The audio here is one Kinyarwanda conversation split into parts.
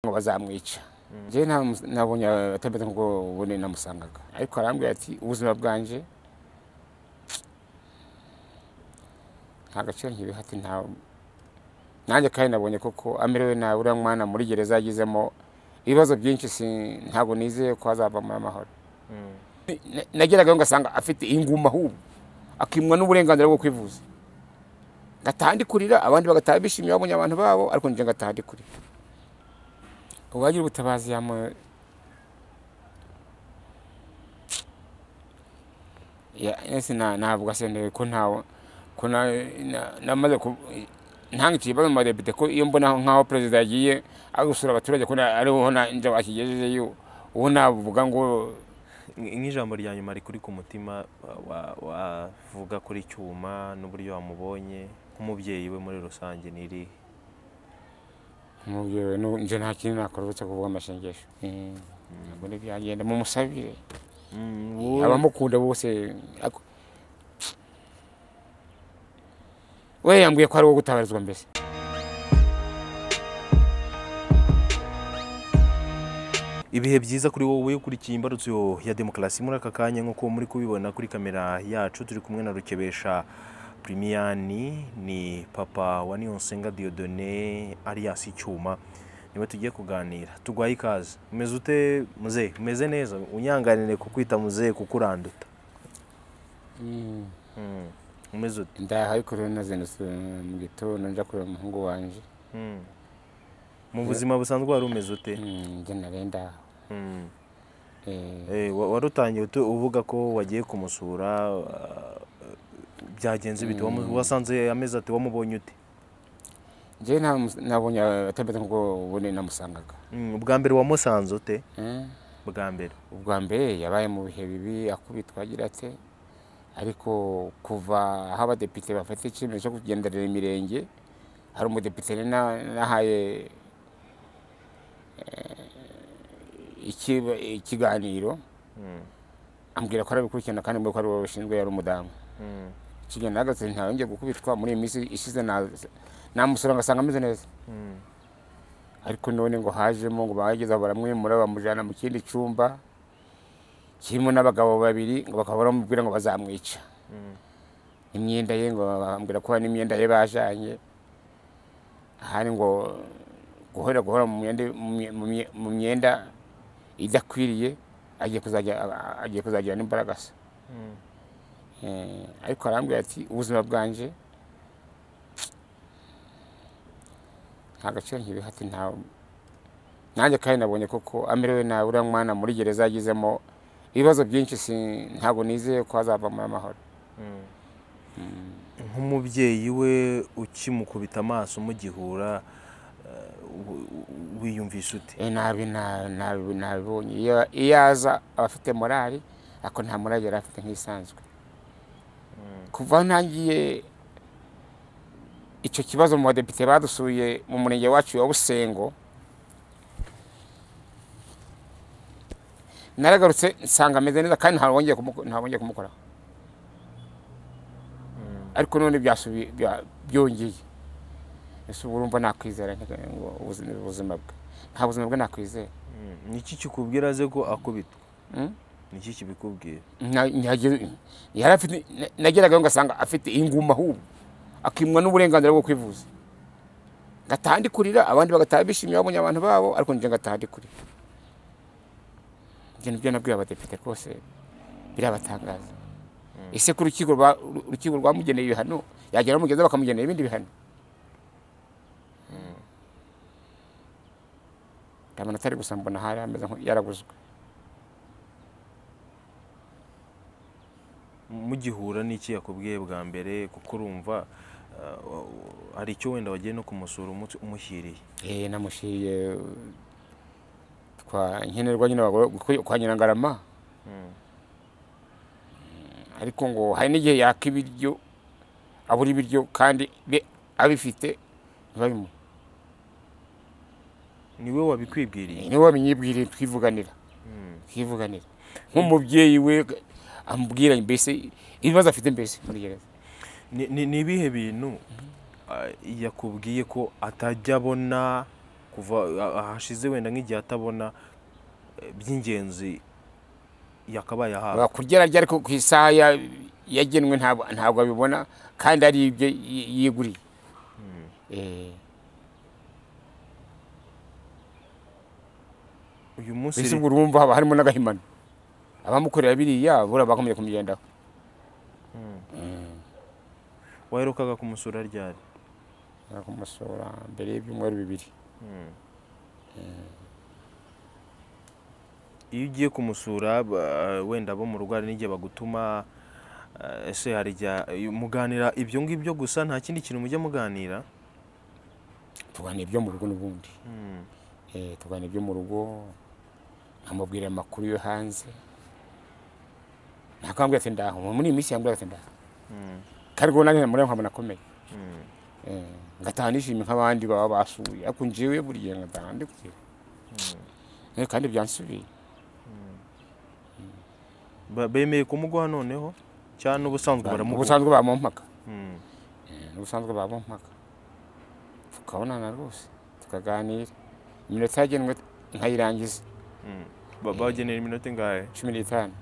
ngo bazamwica njye nabonye atabeta nk'ubwo bune namusangaga ariko arambwira ati ubuzima bwanjye nta gaciro nkibiha ati nta nanjye kandi nabonye koko amerewe nabi uriya mwana muri gereza yagizemo ibibazo byinshi ntabwo nizeye ko hazavamo amahoro nageragayo ngasanga afite inguma ahubwo akimwa n'uburenganzira bwo kwivuza ngataha ndi kurira abandi bagataha bishimiye babonye abantu babo ariko njye ngataha ndi kurira uwagira ubutabazi yamu ese ntabwo asendewe ko ntawe ko namaze ntangikiye ikibazo mu badepite ko iyo mbona nk'aho perezida yagiye ari gusura abaturage ko ariho njya wakigejejeyo uwo navuga ngo nk'ijambo rya nyuma rikuri ku mutima wavuga kuri cyuma n'uburyo wamubonye nk'umubyeyi we muri rusange ni irihe umubyeyi we njye nta kintu nakora uretse kuvuga amashengesho ntabwo ni byagenda mumusabire abamukunda bose we yambwiye ko ari uwo gutabarizwa mbese ibihe byiza kuri wowe ukurikiye imbarutso ya demokarasi muri aka kanya nk'uko muri kubibona kuri kamera yacu turi kumwe na rukebesha primiyani ni papa wa niyonsenga diyodone alias icyuma niwe tugiye kuganira tugwaye ikaze umeze ute muzehe umeze neza unyanganire kukwita muzehe kuko uranduta Mm. umeze ute ndaha ariko rero nazindutse mu gitondo njya kureba umuhungu wanjye Mm. mu buzima busanzwe wari umeze ute Mm, njye nari ndaha Mm. Eh, Eh, wa- warutangiye utu- uvuga ko wagiye kumusura ah, byagenze bite Wamu- wasanze amezi ati wamubonye ute njye nta- nabonye atabeta nk'ubwo bune namusangaga Mm, ubwa mbere wamusanze ute Eh, bwa mbere ubwa mbere yabaye mu bihe bibi akubitwa agira ate ariko kuva aho abadepite bafata icyemezo cyo kugenderera imirenge hari umudepite nari na- nahaye eh, iki- ikiganiro Mm, ambwira ko arabikurikirana kandi mbwira ko ari wowe ushinzwe yari umudamu mm, ikigenda ahagaze ntawongeye gukubitwa muri iyi minsi ishize na- namusura ngasanga ameze neza mm, ariko none ngo hajemo ngo bahageze aho baramwimura bamujyana mu kindi cyumba kirimo n'abagabo babiri ngo bakaba baramubwira ngo bazamwica mm. imyenda ye ngo bambwira ko hari n'imyenda ye bajanye ahari ngo guhora guhora mu myenda mu mye- mu mye- mu myenda idakwiriye agiye kuzajya agiye kuzagira n'imbaragasa Mm. Eh, ariko arambwira ati ubuzima bwanjye nta gaciro nkibiha ati nta nanjye kandi nabonye koko amerewe nabi uriya mwana muri gereza yagizemo ibibazo byinshi si- ntabwo nizeye ko hazavamo amahoro nk'umubyeyi we ukimukubita amaso mugihura eh, wi- wi- wiyumvisha ute Eh, nabi nabi nabi nabibonye iyo iyo aza aba afite morali ariko nta morali yari afite nk'isanzwe kuva aho ntangiye icyo kibazo mu badepite badusuye mu murenge wacu wa busengo naragarutse nsanga ameze neza kandi ntawongeye kumuko- ntawongeye kumukoraho ariko none byasubi- bya- byongeye ese ubu urumva nakwizera nte ngo ubuzima ubuzima bwe nta buzima bwe nakwizera Mm. niki kikubwira aze ko akubitwa Mm. niki kibikubwira Na- nyagira- yari afite na- nageragayo ngasanga afite inguma ahubwo akimwa n'uburenganzira bwo kwivuza ngataha ndi kurira abandi bagataha bishimiye babonye abantu babo ariko njye ngataha ndi kurira ibyo nibyo nabwiye abadepite rwose birabatangaza ese ko urukiko rwa- urukiko rwamugeneye ibihano yagera aho mugeza bakamugenera ibindi bihano amanota ari gusa mbona hari ameze nko- yaraguzwe mugihura n'iki yakubwiye bwa mbere kuko urumva ah, wa- wa- hari icyo wenda wagiye no kumusura umu- umushyiriye Eh, namushiriye twa nkenerwa nyine abagore kuko kwa nyirangarama ariko ngo hari n'igihe yaka ibiryo abura ibiryo kandi be abifite ntibabimuhe niwe wabikwibwiriye niwe wamenyibwiriye twivuganira twivuganira nk'umubyeyi we ambwira mbese ibibazo afite mbese muri gereza Ni- ni ni ibihe bintu ah, yakubwiye ko atajya abona kuva ah- ahashize wenda nk'igihe atabona eh, by'ingenzi yakabaye ahabwa kugera ryari ku ku isaha ya- yagenwe ntabwo ntabwo abibona kandi ari ibyo yi- yiguriye Eh, uyu munsi mbese ubwo urumva haba harimo n'agahimano abamukorera biriya buriya bakomeje kumugendaho waherukaga kumusura ryari Nshaka kumusura mbere y'ibyumweru bibiri iyo ugiye kumusura ba- wenda abo mu rugo hari n'igihe bagutuma eh, ese hari igihe muganira ibyo ngibyo gusa nta kindi kintu mujya muganira tuganira ibyo mu rugo n'ubundi Eh, tuganira ibyo mu rugo nkamubwira amakuru yo hanze ntakambwira ati ndaho muri iyi minsi yambwira ati ndaho kandi ubwo nanjye muri nkabona akomeye Eh, ngataha nishimye nk'abandi baba basuye ariko njyewe buri gihe ngataha ndi kugera Eh, kandi byansubiye Ba- bemeye kumuguha noneho cyane ubusanzwe baramuguha ubusanzwe bamumpaka Mm. Eh, n'ubusanzwe baba mpaka tukabonana rwose tukaganira iminota yagenwe nkayirangiza Ba- bagenera iminota ingahe cumi n'itanu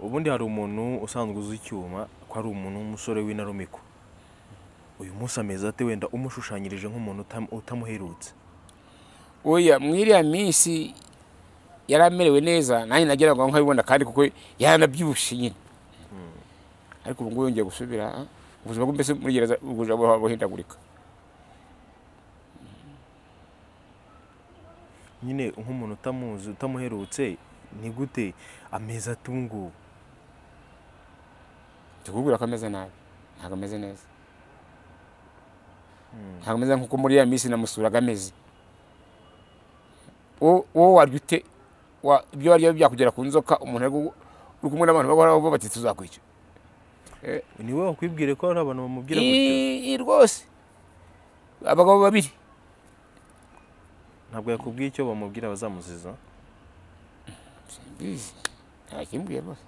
ubundi hari umuntu usanzwe uzi icyuma ko ari umuntu w'umusore w'intarumikwa uyu munsi ameze ate wenda umushushanyirije nk'umuntu utam- utamuherutse oya mwiriya minsi yari amerewe neza nanjye nageraga nkabibona kandi kuko yaranabyibushye nyine ariko ubu ngubu yongeye gusubira ah, ubuzima bwe mbese muri gereza ubujura buhora buhindagurika nyine nk'umuntu utamuzi utamuherutse ni gute ameze ate ubu ngubu tukubwira ko ameze nabi ntabwo ameze neza ntabwo ameze nkuko muri ya minsi namusuraga ameze wo- wowe warya ute Wa- ibyo warya byakugera ku nzoka umuntu ari gu- uri kumwe n'abantu bahoraho bati tuzakwica ni wowe wakwibwire ko hari abantu bamubwira gutyo Ii, rwose abagabo babiri ntabwo yakubwiye icyo bamubwira bazamuziza Mbizi. nta kimbwiye rwose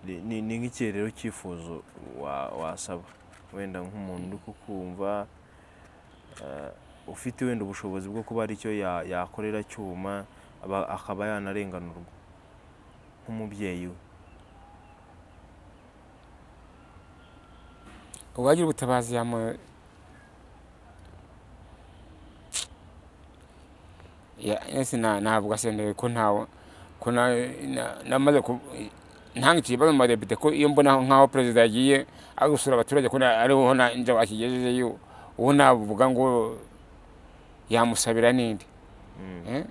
Ni- ni ni nk'ikihe rero cyifuzo wa- wasaba wenda nk'umuntu uri kukumva eh, ufite wenda ubushobozi bwo kuba hari icyo ya- yakorera cyuma aba- akaba yanarenganurwa nk'umubyeyi we uwagira ubutabazi yamu Ya- ese na- navuga sendeye ko ntawe ko na- na- namaze ku- ntangikira ibibazo mu badepite ko iyo mbona nk'aho perezida yagiye ari gusura abaturage ko na- ariho na- inzego akigejejeyo uwo navuga ngo yamusabira n'indi Eh?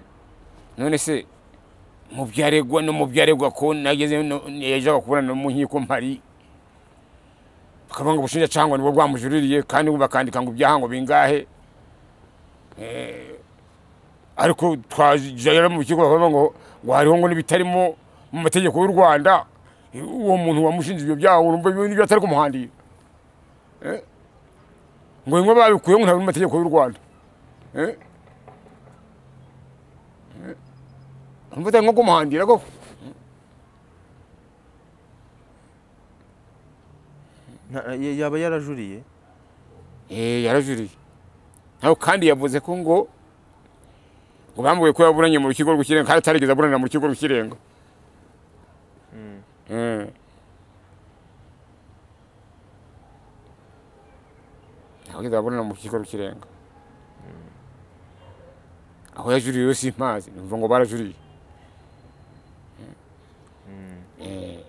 none se mu byaregwa no mu byaregwa ko nageze no- yajaga kubona no mu nkiko mpari bakavuga ngo ubushinjacangwa nibwo bwamujuririye kandi bo bakandika ngo ibyaha ngo bingahe Eh, ariko twajyana mu kigo bakavuga ngo ngo hariho ngo n'ibitarimo mu mategeko y'u rwanda Eh, uwo muntu wamushinze ibyo byaha urumva ibyo nibyo atari kumuhandira Eh, ngo bimwe babikuyeho ngo ntabiri mu mategeko y'u rwanda Eh? Eh, urumva atari nko kumuhandira koko Nta- ya- yaba yarajuriye Eh, yarajuriye nawe kandi yavuze ko ngo ngo bamubwiye ko yaburanye mu rukiko rw'ikirenga kandi atarigeze aburanira mu rukiko rw'ikirenga Eh. ntabwo yigeze aburanira mu rukiko rw'ikirenga aho yajuriye yo simpazi numva ngo barajuriye Eh.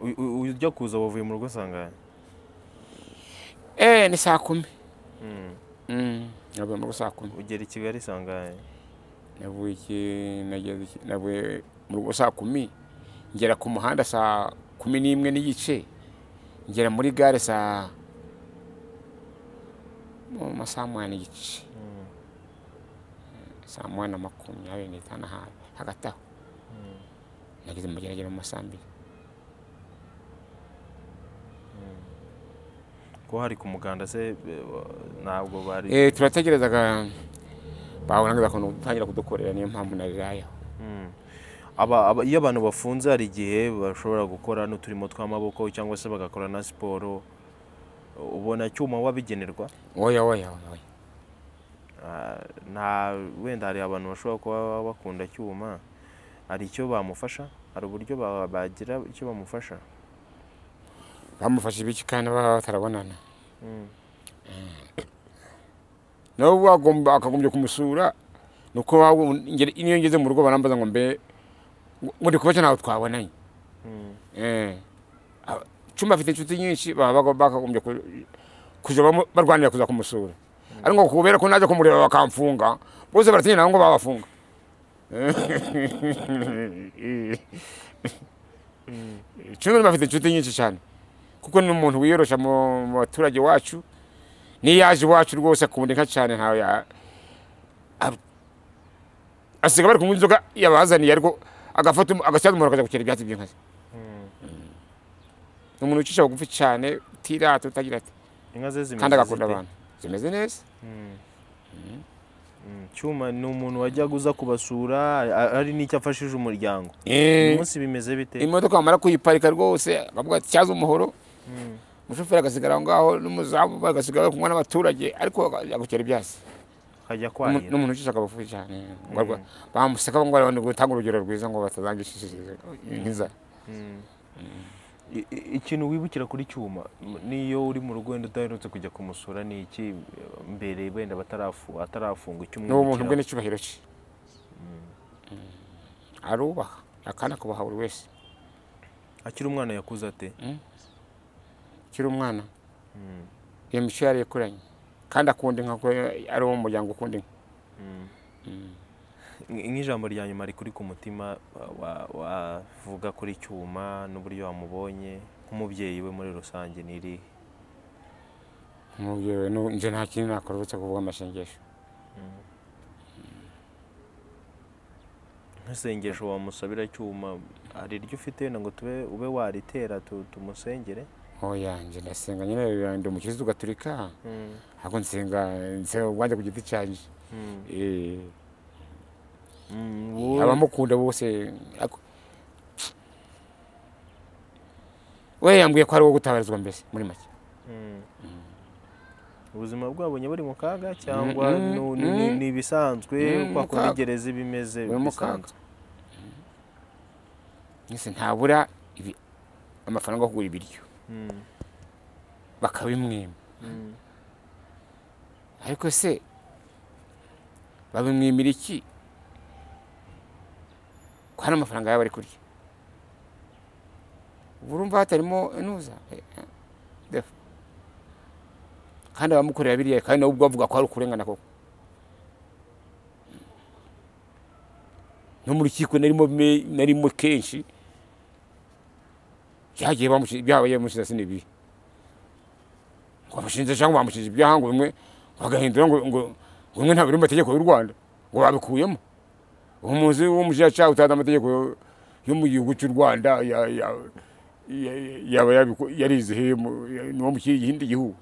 Uyu- uyu- ujya kuza wavuye mu rugo asanganya eh ni saa kumi Mm, navuye muri saa kumi ugera i kigali isanganya navuye nageze navuye mu rugo saa kumi ngera ku muhanda saa kumi n'imwe n'igice ngera muri gare saa mu masaha mwana n'igice saa mwana makumyabiri n'itanu ahantu hagati aho nageze mu geragere mu masaha mbiri ko hari ku muganda se eh, ntabwo bari Eh, turategerezaga babonaga ukuntu utangira kudukorera niyo mpamvu narirayeho Aba- aba- iyo abantu bafunze hari igihe bashobora gukora n'uturimo tw'amaboko cyangwa se bagakora na siporo ubona cyuma wabigenerwa oya oya oya oya Ah, nta wenda hari abantu bashobora kuba bakunda cyuma hari icyo bamufasha hari uburyo ba- bagira icyo bamufasha bamufashe ibiki kandi baba batarabonana nawe wagomba akagombye kumusura ni uko waba- ngere- niyo ngeze mu rugo barambaza ngo mbe ngo ndi kubaca ntawe twabonanye Eh. Aba- cyumba afite inshuti nyinshi baba bagomba- bakagombye ku- kujya bamu- barwanira kuza kumusura ariko ngo kubera ko najya kumureba bakamfunga bose baratinya nabo ngo babafunga cyumba afite inshuti nyinshi cyane kuko ni umuntu wiyorosha mu mu baturage wacu niyo yaje iwacu rwose akunda inka cyane ntawe ya ab- asiga bari kunywa inzoga yabazaniye ariko agafata um- agasyaza umuntu akajya gukera ibyatsi by'inka ze ni umuntu wicisha bugufi cyane utirata utagira ati inka ze zimeze kandi agakunda zite? abantu zimeze neza Mm, cyuma ni umuntu wajyaga uza kubasura a- hari n'icyo afashije umuryango uyu Eh, munsi bimeze bite imodoka bamara kuyiparika rwose akavuga ati cyaza umuhoro umushoferi agasigara aho ngaho n'umuzamu bagasigara bari kunywa n'abaturage ariko akajya gukera ibyatsi akajya Umu- kwahira ni umuntu ucisha akabafu cyane Ngo arwa- bamuseka ngo ngo gutanga urugero rwiza ngo batazangishishiriza inzara I- i- ikintu wibukira kuri cyuma m- niyo uri mu rugo wenda udaherutse kujya kumusura ni iki mbere wenda batarafu- atarafunga icyo ni umuntu bwe umwibukiraho? n'icyubahiro cye arubaha akana akubaha buri wese akiri umwana yakuze ate ukiri umwana iyo mico yari ikuranye kandi akunda inka kuko ari uwo mu muryango ukunda inka Nk- nk'ijambo rya nyuma rikuri ku mutima wa- wa- wavuga kuri cyuma n'uburyo wamubonye nk'umubyeyi we muri rusange ni irihe Umubyeyi we, nu- nje nta kintu nakora uretse kuvuga amasengesho nk'isengesho wamusabira cyuma hari iryo ufite wenda ngo tube ube waritera tu- tumusengere oya nje ndasenga nyine ndi umukirisitu gaturika ariko nsenga nsenga ubwanjye ku giti cyanjye Eh, Mm, wowe- abamukunda bose ako- we yambwiye ko ari uwo gutabarizwa mbese muri make Mm. ubuzima bwabonye buri mu kaga cyangwa mm, nu- ni- ni- mm. ni ibisanzwe Mm, mu kwa kundi kaga. gereza iba imeze Buri mu kaga. bisanzwe mbese ntabura ibi- amafaranga yo kugura ibiryo Mm, bakabimwima mm. ariko se babimwimira iki ko hari amafaranga yabo ari kurya ubu urumva hatarimo inuza Eh, eh, defu. kandi abamukorera biriya kandi nawe ubwo bavuga ko hari ukurengana koko no mu rukiko narimo me- narimo kenshi byagiye bamushi- byabaye bamushiza sinibibi ngo bamushinze cyangwa bamushinje ibyaha ngo bimwe bagahindura ngo ngo ngo bimwe ntabiri mu mategeko y'u Rwanda ngo babikuyemo umuzi w'umushyashya utazi amategeko yo- yo mu gihugu cy'u Rwanda ya- ya- ya- yaba yabiku- yarizihiye mu- ya- ni uwo mu kindi gihugu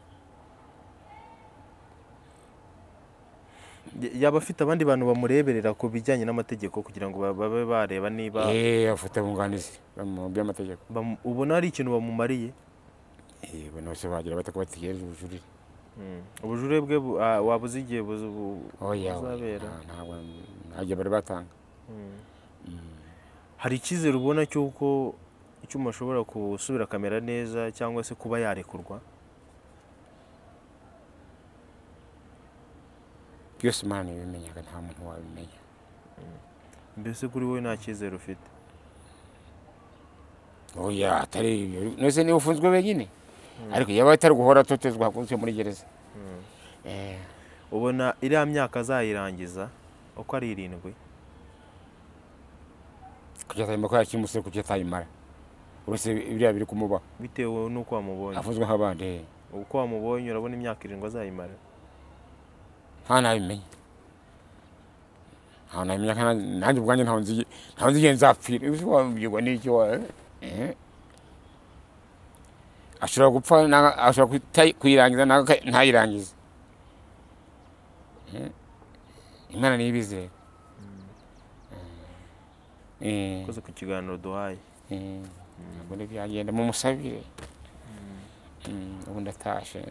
Y- yaba afite abandi bantu bamureberera ku bijyanye n'amategeko kugira ngo ba- babe bareba niba eh afite abunganizi mu by'amategeko bamu- ubona hari ikintu bamumariye eh bano bose bagira batakubategereje ubujurire ubujure bwe bu- ah, wabuze igihe buzu- bu- oya oya, buzabera nta- ntabwo ntajya bari batanga hari icyizere ubona cy'uko icyuma ashobora gusubira kamera neza cyangwa se kuba yarekurwa byose imana ibimenyaga nta muntu wabimenya mbese kuri wowe nta cyizere ufite oya atari ibyo nose niba ufunzwe wenyine ariko yaba atari guhora atotezwa hakunze muri gereza Eh, ubona iriya myaka azayirangiza uko ari irindwi kujya atayima ko yakimutse kujya atayimara uretse biriya biri kumubaho bitewe n'uko wamubonye afunzwe nk'abandi uko wamubonye urabona imyaka irindwi azayimara nta nabimenya ntawe nabimenya kandi nanjye ubwanjye ntawe nzi ntawe nzi igihe nzapfira uzi wabwirwa n'iki wa eh. ashobora gupfa na- ashobora kuta- kuyirangiza nawe aka- ntayirangize Eh. imana niyo ibizi rero Eh. ukoze ku kiganiro duhaye Eh, ntabwo ni byagenda mumusabire ubu ndatashye